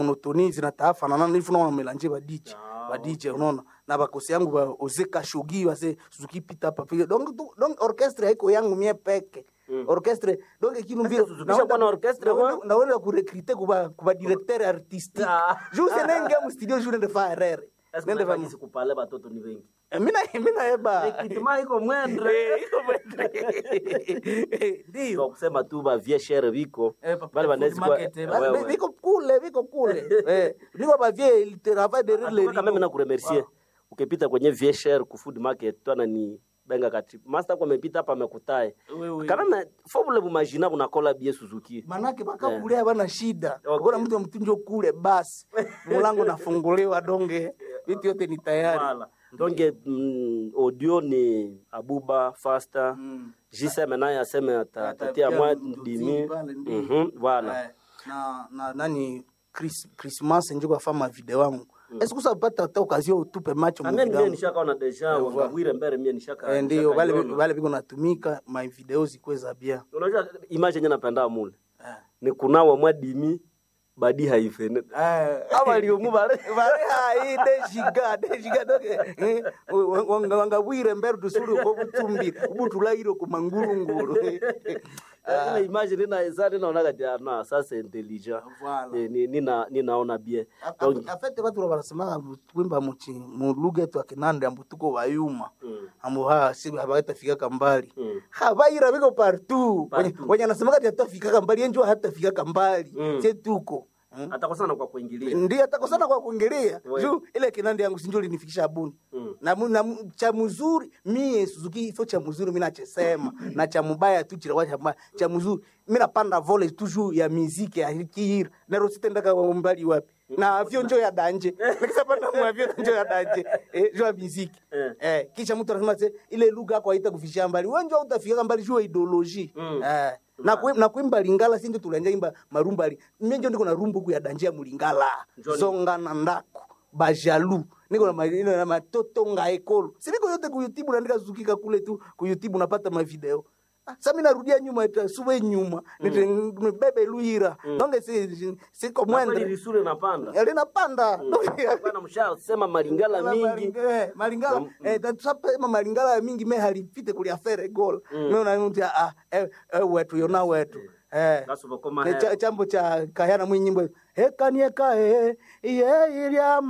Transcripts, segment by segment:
monotoni zinatafanana nifu naona melange ba DJ ba DJ unaona na bakosi yangu ba ozeka shogi base Suzuki pita hapa pia donc tu- donc orchestre haiko yangu mie peke orchestre donc kinu mbio Suzuki shakuwa na orchestre kwa? naona kurekrite kuba kuba directeur artistique Ah. juste nenge mu studio juu nende fa erreur Est-ce que nende fa unafanya sikupale batoto ni wengi mina mina eba kitima iko mwendre ndio kwa kusema tu ba vie shere biko Eh, papa, Bale food banaweza kuwa- market, eh, bale- wewe. biko kule biko kule eh niko bavie il travail de En tout cas, quand même nakuremercie ukipita kwenye vie shere ku food market twana ni benga kati master kwa amepita hapa amekutae Wewe. kana na formule bumajina bunakola bie Suzuki manake bakakulia habana shida Okay. kona mtu mtunjo kule basi mulango nafunguliwa donge vitu yote ni tayari Voilà. Donc mm, audio ni Abuba Faster Mm. JSM naye aseme ata- Ata- atatia pia mwa ndo- dimi ndo pale, ndio. Mhm, voilà Eh, na na nani Chris Christmas njo kafama video wangu est-ce que ça peut être occasion utupe macho mu Amen video mie wangu? nishakaona deja Eh, wangawire mbere mie nishaka Eh, ndio wale nishakaiona. wale biko natumika my video zikuwe za bien unajua image yenye napenda mule Eh. ni kunawa mwa dimi badi haifene Eh, abaliomu bare vale hai deshiga deshiga doke eh, wanga wanga bwire mbere dusuri ko butumbi ubutulairo ku mangurunguru ile image nina ezani naona kati ana sasa intelligent Voilà. Eh, ni- nina ninaona bien donc afete batu barasemaka kwimba muchi mu lugha yetu akinande ambu tuko bayuma Mm. ambu ha si habatafikaka mbali Mm. habaira biko partout Partout. Wenye- wenye anasemaka ati hatafikaka mbali enjo hatafikaka mbali Mm. che tuko Mm. atakosana kwa kuingilia ndiyo atakosana kwa kuingelia We. juu ile kinandi yangu sinjo linifikisha buni Mm. na, mu- na mu- cha mzuri mie Suzuki ifo cha mzuri mi nachesema na cha mubaya tu chirawa cha mbaya cha mzuri mi napanda vole toujours ya miziki ya kihira nero sitendaka mbali wapi na avyo njo ya danje nikisapanda mu avyo njo ya danje eh, juu ya miziki Eh. eh, kisha mtu anasema se ile lugha yako haita kufishia mbali wewe njo utafika mbali juu ya ideology Mm. eh, na kuim- na kuimba lingala sinjo tulanja imba marumba ali mimi njo ndiko na rumbu huku ya danje ya mulingala Njoni. zonga na ndako bajalu niko na maneno na matoto nga ekolo siniko yote ku YouTube naandika zukika kule tu ku YouTube napata mavideo Ah, sasa mimi narudia nyuma ita sube nyuma nite nibebe luira donge si siko mwende mwende lisure napanda yale panda bwana msha sema malingala mingi Eh, malingala Mm. eh tusapema malingala mingi me halipite kuli afere gol mimi unanuti ah eh eh, wetu yona wetu eh kasubokoma Eh, cha- chambo cha kahana mwi nyimbo hekanie kae iye ilya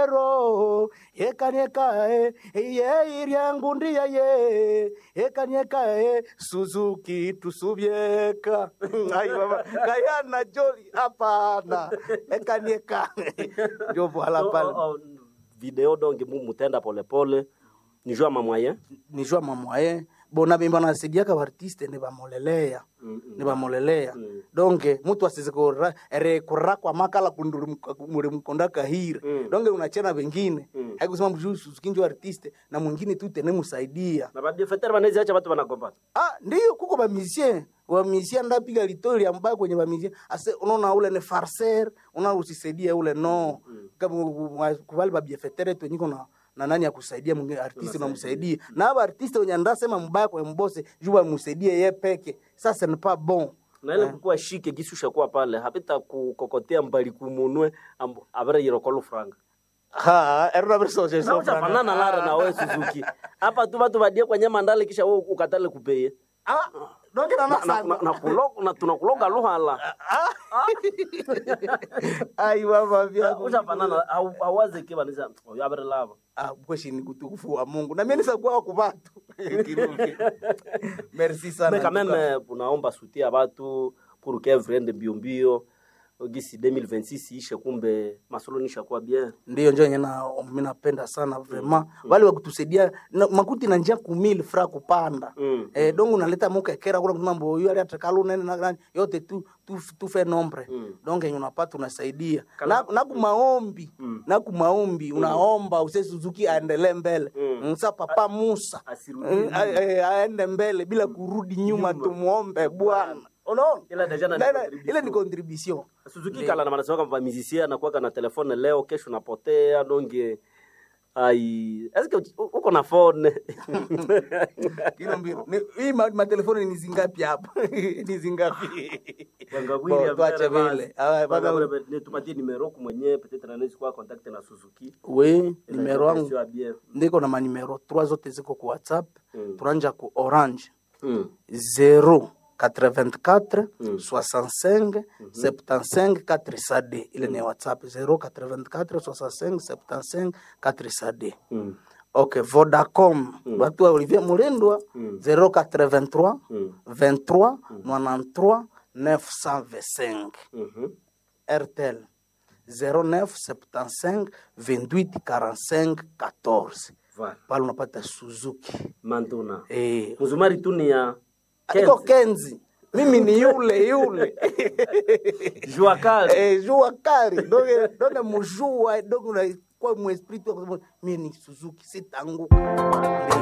mahero hekanie kae iye ilya ngundia ye hekanie kae suzuki tusubyeka ai baba kahana joli hapana hekanie kae ndio bwala pale Oh, oh, video donge mu mutenda polepole ni jua mamwaye ni jua mamwaye bona bimba nasaidiaka baartiste ne bamoleleya ne bamoleleya donge mutu asize kura ere kura kwa makala kunduri muri mkonda kahira donge unachena wengine haikusema mjuu sukinjo artiste na mwingine tu tene musaidia na badefetere banaweza acha watu wanagombana ah ndiyo kuko ba musicien wa musicien ndapiga litori ambayo kwenye ba musicien ase unaona ule ne farcer unaona usisaidia ule no kama kubali ba biefetere tu niko na na nani akusaidia mwingine artiste unamsaidia na aba artiste wenye ndasema mbaya kwa mbose juu amsaidie yeye peke sasa ni pas bon na ile kukua shike gisusha kuwa pale hapita kukokotea mbali kumunwe ambo- abere yirokolo franga ha erona verso je na uchafanana lara na wewe Suzuki hapa tu watu badie kwenye mandale kisha wewe ukatale kupeye ah donge na na, na, na, na, kulo, na tunakuloga luhala ai baba vya uchafanana au- awaze kibanisa oyo abere lava ah kweshi ni kutukufu wa Mungu na mimi nisakuwa kwa watu Kiruki. merci sana mais quand même unaomba sutia watu pour que vrende mbio mbio gisi 2026 ishe kumbe masolo nishakuwa bien ndiyo njo yenye na mimi napenda sana vraiment wale wakutusaidia na- makuti na njia kumili fra kupanda Mm. eh, dongo unaleta mukekera kula mambo hiyo ali atakalo nene na nani yote tu tu, tu fe nombre Mm. donge yenye unapata unasaidia Kala- na, na kumaombi Mm. na kumaombi unaomba use Suzuki aendelee mbele Mm. msa papa Musa Asirudi Eh, a- eh, aende mbele bila kurudi nyuma, tumuombe Bwana unaona Ila deja na Na- na- contribution. ile ni contribution Suzuki kala na manasema kwamba musicien anakuwa na telefone leo kesho napotea donge ai eske u- uko na phone Kilo mbili. Ni- Hii ma- matelefoni ni zingapi hapa? Ni zingapi? Bangawili Bo, ya tuache vile vile. Ah, basi. banga- Banga- ne- tupatie numero ku mwenyewe peut-être anaweza kuwa contact na Suzuki We, nimero wangu Sio bien. ndiko na manimero 3 zote ziko ku WhatsApp. Mm. Turanja ku Orange Mm. 0 84 Mm. 65 75 4 SAD. Ile ni WhatsApp 0 84 65 75 4 SAD. Mm. Ok, Vodacom watu wa Olivier Mulindwa Mm. 083 Mm. 23 93 925 Mhm. RTL 09 75 28 45 14 Voilà. pale unapata Suzuki Mantuna. eh, Mzumari tu ni ya iko Kenzi. Kenzi, mimi ni yule yule Jua kali. eh, jua kali donge donge mujua donge kwa mwesprit mimi ni Suzuki sitanguka